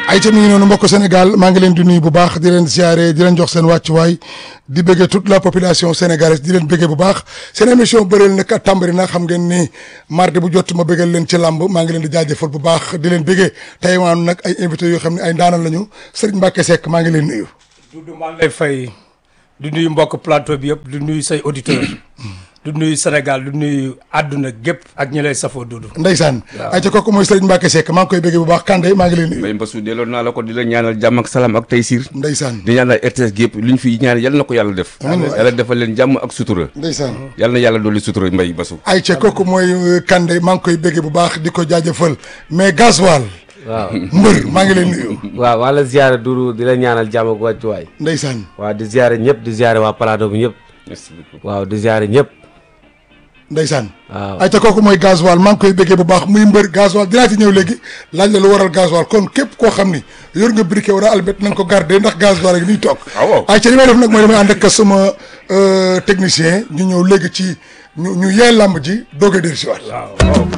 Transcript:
ay ca mi ngi noonu mbokk Sénégal maa ngi leen di nuyu bu baax di leen ziare di leen jox seen wàccuwaay di bëggee toute la population sénégalaise di leen bëggee bu baax seen émission bëreel nag tàmbali na xam ngeen ni mardi bu jot ma bëggal leen ci làmb maa ngi leen di jaajëfal bu baax di leen bëggee tey maanaam nag ay invité yoo xam ne ay ndaanal lañu Serigne Mbacke Seck maa ngi leen nuyu. Doudou maa ngi lay fay du nuyu mbokk plateau bi yëpp du nuyu say auditeurs du nuyu Sénégal du nuyu àdduna gépp ak ñi lay safoo Doudou. Ndeysaan ay ca kooku mooy Serigne Mbacke Seck maa ngi koy bëggee bu baax Kande maa ngi leen nuyu. mbay mbasu delloo naa la ko di la ñaanal jàmm ak salaam ak taysiir Ndeysaan di ñaanal RTS gi yëpp lu ñu fi ñaan yal na ko yàlla def yàlla defal leen jàmm ak sutura Ndeysaan yal na yàlla dolli sutura mbay basu ay ca kooku mooy Kande maa ngi koy bëggee bu baax di ko jaajëfal mais gasoil waaw mbër maa ngi leen nuyu. waaw maa la ziare Doudou di la ñaanal jàmm ak wàccuwaay Ndeysaan waaw di ziare ñëpp di ziare waa plateau bi ñëpp merci beaucoup waaw di ziare ñëpp Ndeysaan waaw ay ca kooku mooy gasoil maa ngi koy bëggee bu baax muy mbër gasoil dinaa ci ñëw léegi laaj la lu waral gasoil kon képp koo xam ni yor nga briquet wala albert na nga ko garder ndax gasoil ak niy toog Ah, waaw. ay ca li may def nag mooy damay ànd ak sama technicien ñu ñëw léegi ci ñu ñu yee làmb ji doog a dellusiwaat waaw